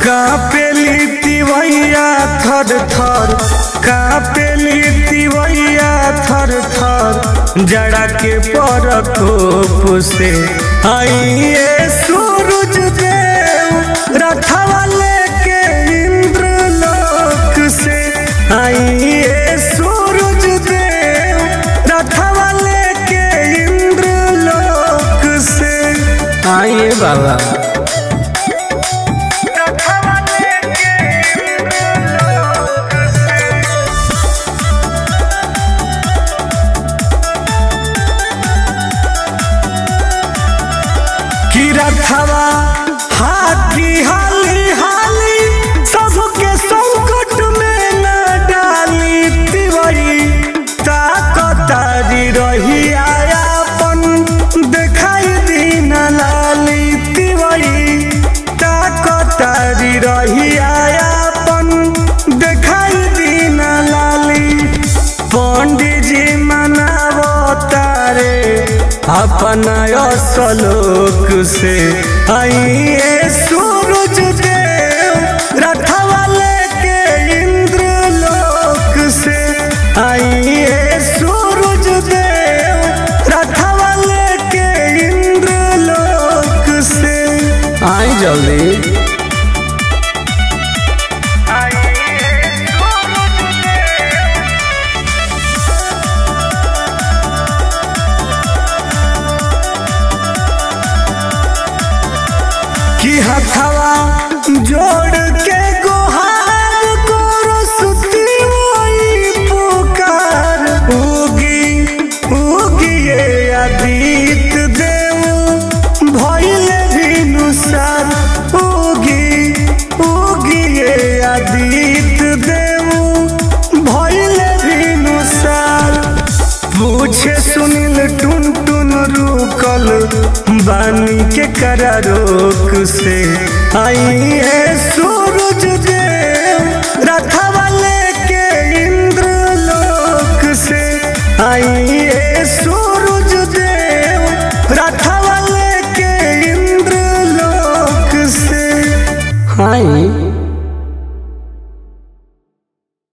कापेली तिवैया थर थर कापेली तिवैया थर थर जड़ा के परकोप से आइए सूरज देव रथवा लेके इंद्र लोक से आइए सूरज देव रथवा लेके इंद्र लोक से आइए बाबा रथवा लेके इंद्र लोक से कि रथवा हाथी हाली हाली सबके संकट में न डाली तिवरी ताकतारी रही आयापन देखाई दीन लाली तिवरी ताकतारी रही आयापन देखाई दीन लाली पंडित जी मनावतारे अपना श्लोक से आइए सूरज देव रथवा लेके इंद्र लोक से आइए सूरज देव रथवा लेके इंद्र लोक से आई जल्दी कि हथवा जोड़ के गुहार करो सुती वही पुकार उगी उगी ये आदित देव भइले भिनुसार उगी उगी ये आदित देव भइले भिनुसार पूछे सुनील टुन टुन रुकल बानी के करा रोक से आई है सो